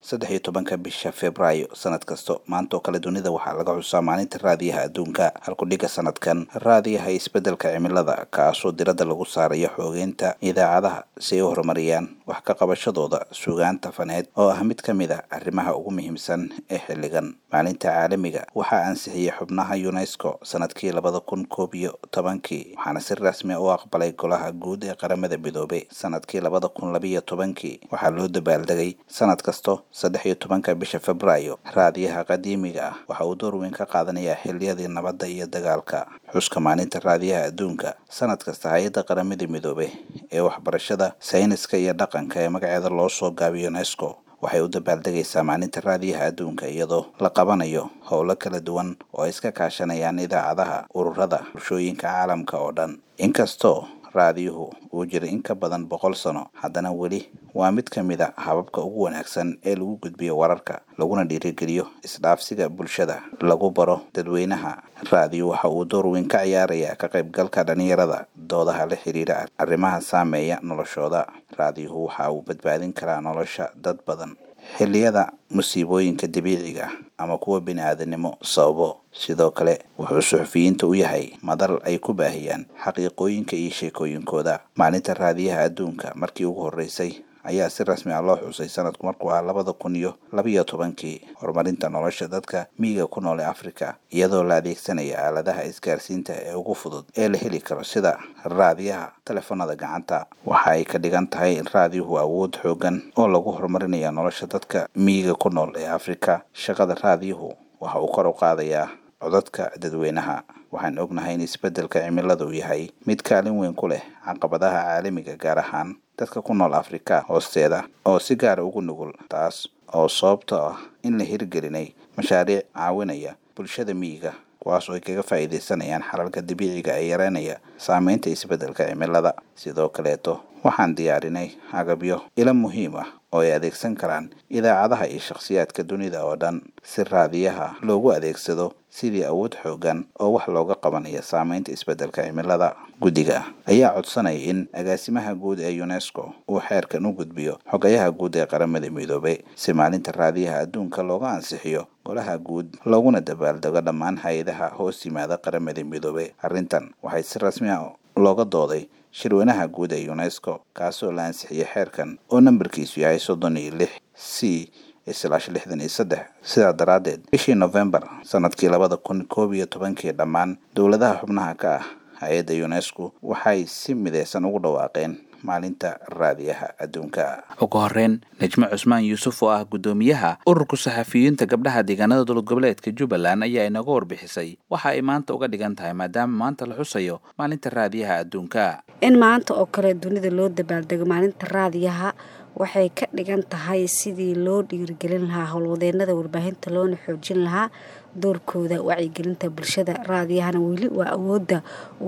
saddex iyo tobanka bisha februaayo sanad kasto maanta oo kale dunida waxaa laga xusaa maalinta raadiyaha adduunka halkudhiga sanadkan raadiyaha isbeddelka cimilada kaasoo diradda lagu saarayo xoogeynta idaacadaha si ay u horumariyaan wax ka qabashadooda sugaanta faneed oo ah mid ka mid a arrimaha ugu muhiimsan ee xilligan maalinta caalamiga waxaa ansixiyey xubnaha unesco sanadkii labada kun koob iyo tobankii waxaana si rasmi u aqbalay golaha guud ee qaramada midoobay sanadkii labada kun labiyo tobankii waxaa loo dabaaldegay sanad kasto saddex iyo tobanka bisha februaayo raadiyaha qadiimiga ah waxa uu door weyn ka qaadanayaa xiliyadii nabadda iyo dagaalka xuska maalinta raadiyaha adduunka sanad kasta hay-adda qaramada midoobay ee waxbarashada sayniska iyo dhaqanka ee magaceeda loo soo gaabiyo unesco waxay u dabaaldegaysaa maalinta raadiyaha adduunka iyadoo la qabanayo howlo kala duwan oo ay iska kaashanayaan idaacadaha ururada bulshooyinka caalamka oo dhan inkastoo raadiyuhu uu jiray in ka badan boqol sano haddana weli waa mid ka mid a hababka ugu wanaagsan ee lagu gudbiyo wararka laguna dhiirigeliyo isdhaafsiga bulshada lagu baro dadweynaha raadiyo waxa uu door weyn ka ciyaarayaa ka qaybgalka dhalinyarada doodaha la xiriira arrimaha saameeya noloshooda raadiyuhu waxa uu badbaadin karaa nolosha dad badan xilliyada musiibooyinka dabiiciga ama kuwa bini-aadanimo sababo sidoo kale wuxuu suxufiyiinta u yahay madal ay ku baahiyaan xaqiiqooyinka iyo sheekooyinkooda maalinta raadiyaha adduunka markii ugu horreysay ayaa si rasmi ah loo xusay sanadku markuu ahaa labada kun iyo labiyo tobankii horumarinta nolosha dadka miyiga ku nool ee afrika iyadoo la adeegsanaya aaladaha isgaarsiinta ee ugu fudud ee la heli karo sida raadiyaha telefoonada gacanta waxa ay ka dhigan tahay in raadiyuhu awood xoogan oo lagu horumarinaya nolosha dadka miyiga ku nool ee afrika shaqada raadiyuhu waxa uu kor u qaadayaa codadka dadweynaha waxaan ognahay in isbeddelka cimilada uu yahay mid kaalin weyn ku leh caqabadaha caalamiga gaar ahaan dadka ku nool afrika hoosteeda oo si gaara ugu nugul taas oo sababto ah in la hirgelinay mashaariic caawinaya bulshada miyiga kuwaas oo ay kaga faa'iidaysanayaan xalalka dabiiciga ee yareynaya saameynta isbeddelka cimilada sidoo kaleeto waxaan diyaarinay agabyo ilo muhiim ah oo ay adeegsan karaan idaacadaha iyo shakhsiyaadka dunida oo dhan si raadiyaha loogu adeegsado sidii awood xoogan oo wax looga qabanaya saameynta isbeddelka cimilada guddiga ayaa codsanaya in agaasimaha guud ee unesco uu xeerkan u gudbiyo xogayaha guud ee qaramada midoobay si maalinta raadiyaha adduunka looga ansixiyo golaha guud looguna dabaaldego dhammaan hay-adaha hoos yimaada qaramada midoobay arrintan waxay si rasmi ah looga dooday shirweynaha guud ee unesco kaasoo la ansixiyey xeerkan oo nambarkiisu yahay soddon iyo lix c islaash lixdan iyo saddex sidaa daraaddeed bishii novembar sanadkii labada kun koob iyo tobankii dhammaan dowladaha xubnaha ka ah hay-adda unesco waxay si mideysan ugu dhawaaqeen maalinta raadiyaha adduunka ugu horeyn najmo cusmaan yuusuf oo ah guddoomiyaha ururka saxafiyiinta gabdhaha deegaanada dowlad goboleedka jubbaland ayaa inaga warbixisay waxa ay maanta uga dhigan tahay maadaama maanta la xusayo maalinta raadiyaha adduunka in maanta oo kale dunida loo dabaaldego maalinta raadiyaha waxay ka dhigan tahay sidii loo dhiirigelin lahaa howlwadeenada warbaahinta loona xoojin lahaa doorkooda wacyigelinta bulshada raadiyahana weli waa awoodda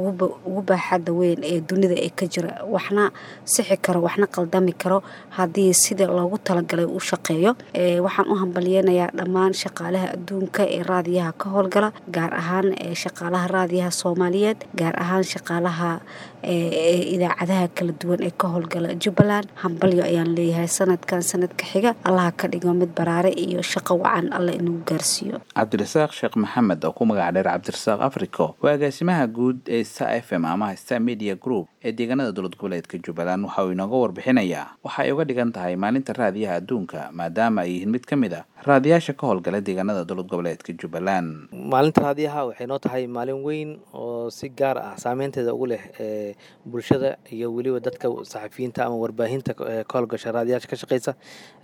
ugu baaxadda weyn ee dunida ee ka jira waxna sixi karo waxna qaldami karo haddii sida loogu talagalay u shaqeeyo waxaan u hambalyeynayaa dhammaan shaqaalaha adduunka ee raadiyaha ka howlgala gaar ahaan shaqaalaha raadiyaha soomaaliyeed gaar ahaan shaqaalaha idaacadaha kala duwan ee ka howlgala jubbaland hambalyo ayaan leeyahay sanadkan sanadka xiga allaha ka dhigo mid baraare iyo shaqo wacan alla inagu gaarsiiyo cabdirasaaq sheekh maxamed oo ku magac dheer cabdirasaaq africo waa agaasimaha guud ee sta f m ama sta media group ee deegaanada dowlad goboleedka jubbaland waxa uu inooga warbixinayaa waxa ay uga dhigan tahay maalinta raadiyaha adduunka maadaama ay yihiin mid ka mid a raadiyaasha ka howlgala deegaanada dowlad goboleedka jubbaland maalinta raadiyaha waxay noo tahay maalin weyn oo si gaar ah saameynteeda ugu leh bulshada iyo weliba dadka saxafiyiinta ama warbaahinta ka howlgasha raadiyaasha ka shaqeysa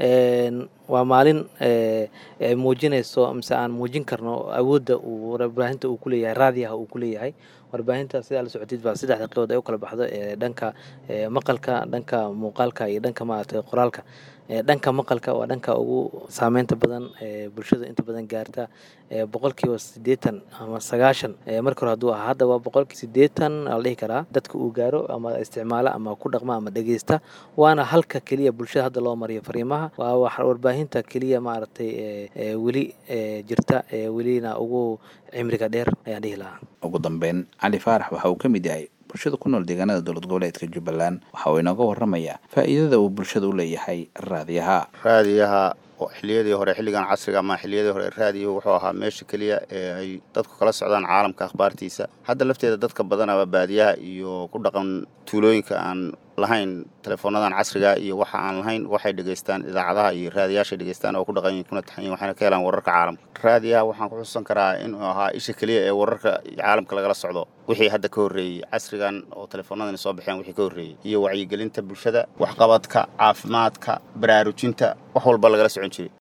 waa maalin ay muujinayso mise aan muujin karno awoodda uu warbaahinta uu kuleeyahay raadiyaha uu kuleeyahay warbaahinta sidaa la socotid baa saddexda qeybood ay u kala baxdo dhanka maqalka dhanka muuqaalka iyo dhanka maaragtay qoraalka dhanka maqalka waa dhanka ugu saameynta badan bulshada inta badan gaarta boqolkiiba sideetan ama sagaashan marka hore hadduu ahaa hadda waa boqolkii sideetan la dhihi karaa dadka uu gaaro ama isticmaala ama ku dhaqma ama dhegeysta waana halka keliya bulshada hadda loo mariyo fariimaha waa warbaahinta keliya maaragtay weli jirta welina ugu cimriga dheer ayaan dhihi lahaa ugu dambeyn cali faarax waxa uu ka mid yahay bulshada ku nool deegaanada dowlad goboleedka jubbaland waxa uu inooga waramayaa faa'iidada uu bulshada u leeyahay raadiyaha raadiyaha xilliyadii hore xilligan casriga ama xilliyadii hore raadiyo wuxuu ahaa meesha keliya ee ay dadku kala socdaan caalamka akhbaartiisa hadda lafteeda dadka badanaba baadiyaha iyo ku dhaqan tuulooyinka aan lahayn teleefoonadan casriga iyo waxa aan lahayn waxay dhegaystaan idaacadaha iyo raadiyaashay dhegaystaan oo ku dhaqan yihin kuna taxan yihin waxayna ka helaan wararka caalamka raadiyaha waxaan ku xusuusan karaa inuu ahaa isha keliya ee wararka caalamka lagala socdo wixii hadda ka horreeyey casrigan oo teleefoonadan soo baxeen wixii ka horreeyey iyo wacyigelinta bulshada waxqabadka caafimaadka baraarujinta wax walba lagala socon jiray